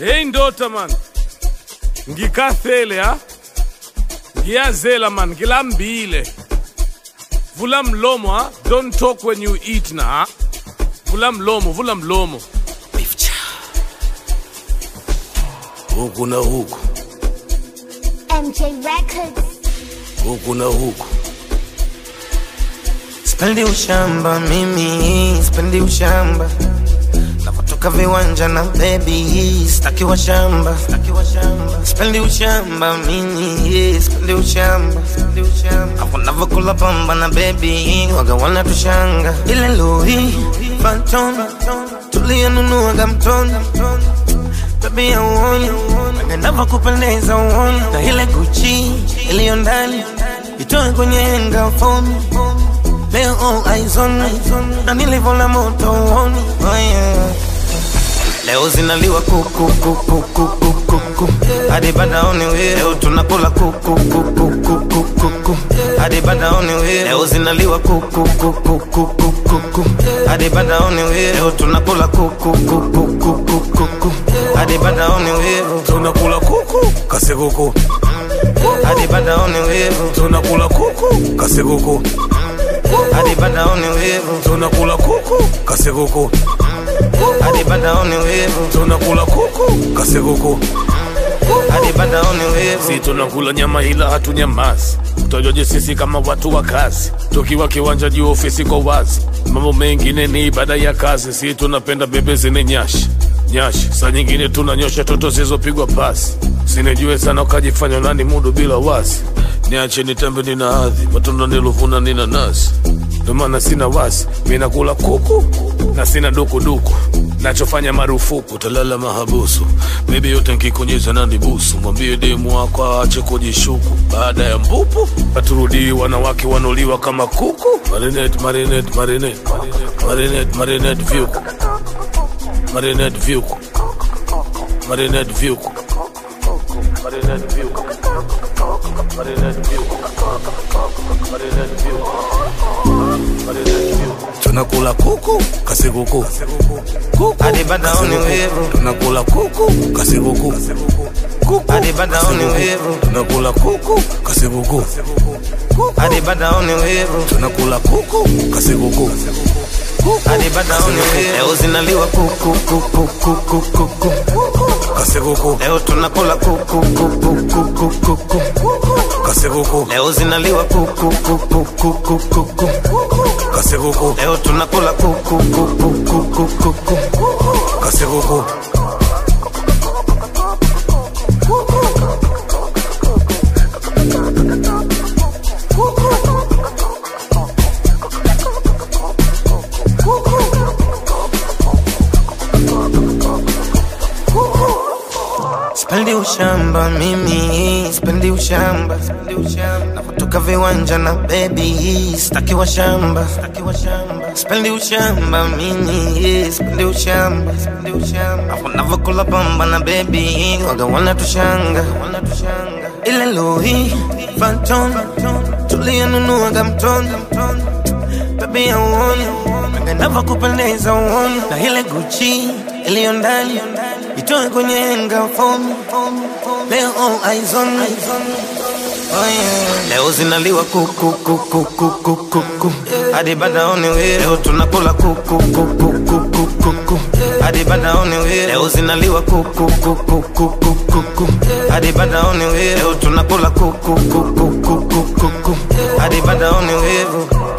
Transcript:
Hey ndota man. Ngikathele ha. Ngiyazela man, ngilambile. Vula mlomo ha. Don't talk when you eat na ha. Vula mlomo, vula mlomo. Huku na huku, MJ Records. huku na huku. Sipendi ushamba mimi, sipendi ushamba. Napotoka viwanja na baby, sitaki washamba. Sipendi ushamba mimi, sipendi ushamba. Hapo navokula pamba na baby, waga wana tushanga. Ile lori, Phantom, tuliyonunuaga mtoni. Baby auoni, nava kupendeza uoni. Na ile Gucci iliyo ndani, itoe kwenye henga fomi. Leo all eyes on me Na nilivyola moto uoni oh yeah. Leo zinaliwa kuku kuku kuku kuku Hadi badaoni we Leo tunakula kuku kuku kuku kuku Hadi badaoni we Leo zinaliwa kuku kuku kuku kuku Hadi badaoni we Leo tunakula kuku kuku kuku kuku Hadi badaoni we Tunakula kuku, kase kuku. Hadi badaoni we Tunakula kuku, kase kuku. Hadi badaoni we Tunakula kuku, kase kuku. Hadi badaoni we Tunakula kuku, kase kuku. Hadi badaoni we Si tunakula nyama ila hatunyamazi. Tutajoje sisi kama watu wa kazi, tukiwa kiwanja juu ofisi kwa wazi. Mambo mengine ni ibada ya kazi, si tunapenda bebe zine nyashi nyashi. Saa nyingine tunanyosha toto zilizopigwa pasi, sinijue sana ukajifanya nani mudu bila wasi. Niache nitembe nina hadhi, matunda nilovuna nina nasi, ndo maana sina wasi. Mi nakula kuku na sina dukuduku nachofanya marufuku talala mahabusu bebi yote nkikunyeza na nibusu mwambie demu wako aache kujishuku baada ya mpupu paturudii wanawake wanuliwa kama kuku marinet marinet marinet marinet marinet vyuku marinet vyuku marinet vyuku marinet vyuku marinet vyuku marinet vyuku marinet vyuku tunakula kuku kasi kuku kuku Hadi badaoni we tunakula kuku kasi kuku kuku Hadi badaoni we tunakula kuku kasi kuku Hadi badaoni we tunakula kuku kasi kuku Hadi badaoni we Leo zinaliwa kuku kuku kuku kuku kasi kuku Leo tunakula kuku kuku kuku kuku kasi kuku Leo zinaliwa kuku kuku kuku kuku kasi kuku Leo tunakula kuku kuku kuku kuku kasi kuku Sipendi ushamba mimi, sipendi ushamba. Napotoka viwanja na baby, sitaki washamba. Sipendi ushamba mimi, sipendi ushamba. Hapo navokula pamba na baby, waga wana tushanga. Ile lori, Phantom, tuliyonunuaga mtoni. Baby auoni, nava kupendeza uoni. Na ile Gucci iliyo ndani itoe kwenye henga fomi. Leo all eyes on me. Oh yeah. Leo zinaliwa kuku kuku kuku kuku hadi badaoni we leo tunakula kuku kuku kuku kuku hadi badaoni we leo zinaliwa kuku kuku kuku kuku hadi badaoni we leo tunakula kuku kuku kuku kuku hadi badaoni we